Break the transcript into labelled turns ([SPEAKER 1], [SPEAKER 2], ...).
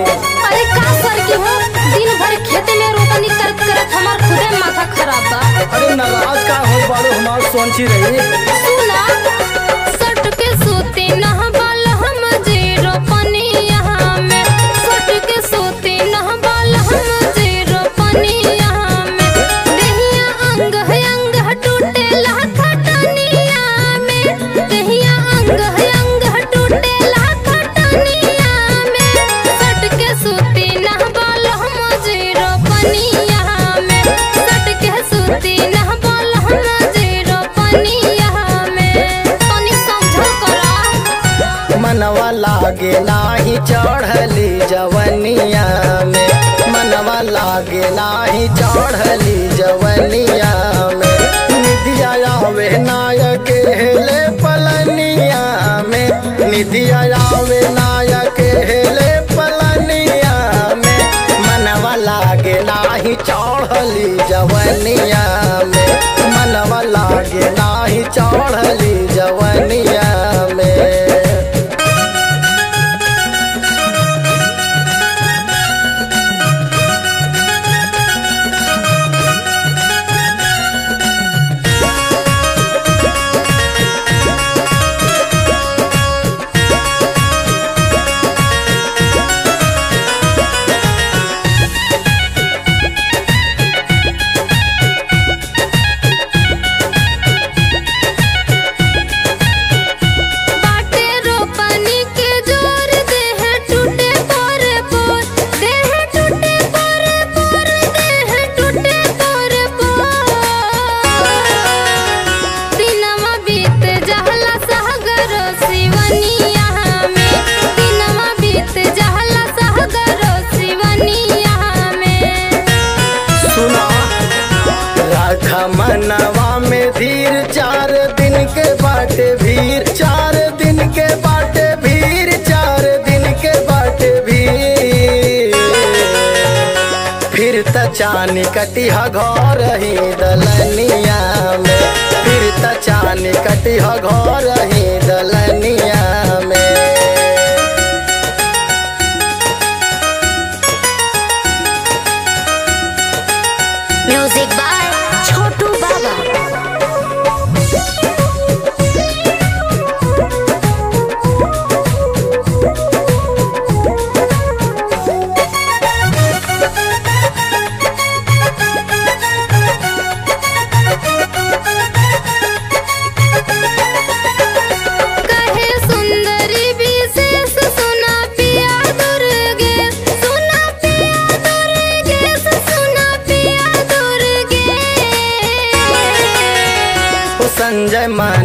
[SPEAKER 1] अरे का कर की हो दिन भर खेते में रोपनी करत करत हमार खुदे माथा खराब बा
[SPEAKER 2] अरे नाराज का हो बाड़ू हमार सोची रही
[SPEAKER 1] सुना सट के सोते नहबाल हम जे रोपनी यहाँ में सट के सोते नहबाल हम जे रोपनी यहाँ में देहिया अंग है अंग है टूटे खटनिया में देहिया अंग है अंग है टूटे खटनिया में सट के सोते नहबाल हम जे रोपनी यहाँ में सट के सोते नहबाल हम जे रोपनी यहाँ में तनी समझो करा
[SPEAKER 2] मनवा लागे नाही चढ़ली जवनिया में मनवा लागे नाही चढ़ली जवनिया में निधिया आवे नायक हेले पलनिया में निधिया आवे नायक हेले पलनिया में मनवा लागे नाही चढ़ली जवनिया में मनवा लागे नाही चढ़ली जवनिया में
[SPEAKER 1] बाटे रोपनी के जोर देह टूटे पोर पोर देह टूटे पोर पोर देह टूटे पोर पोर दिनवा बीत जहला सहगर सिवनिया में दिनवा बीत जहला सहगर सिवनिया में
[SPEAKER 2] सुना राखा मनवा में धीर चार दिन के बाटे भीड़ चार दिन के बाटे भीड़ चार दिन के बाटे भीड़ फिर त चानी कटिहा घर ही दलनिया में फिर त चानी कटिहा घर ही दलनिया में
[SPEAKER 1] म्यूजिक बाय छोटू बाबा कहे सुंदरी विशेष सुना पिया दुर्गे सुना पिया दुर्गे सुना पिया दुर्गे
[SPEAKER 2] ओ संजय मन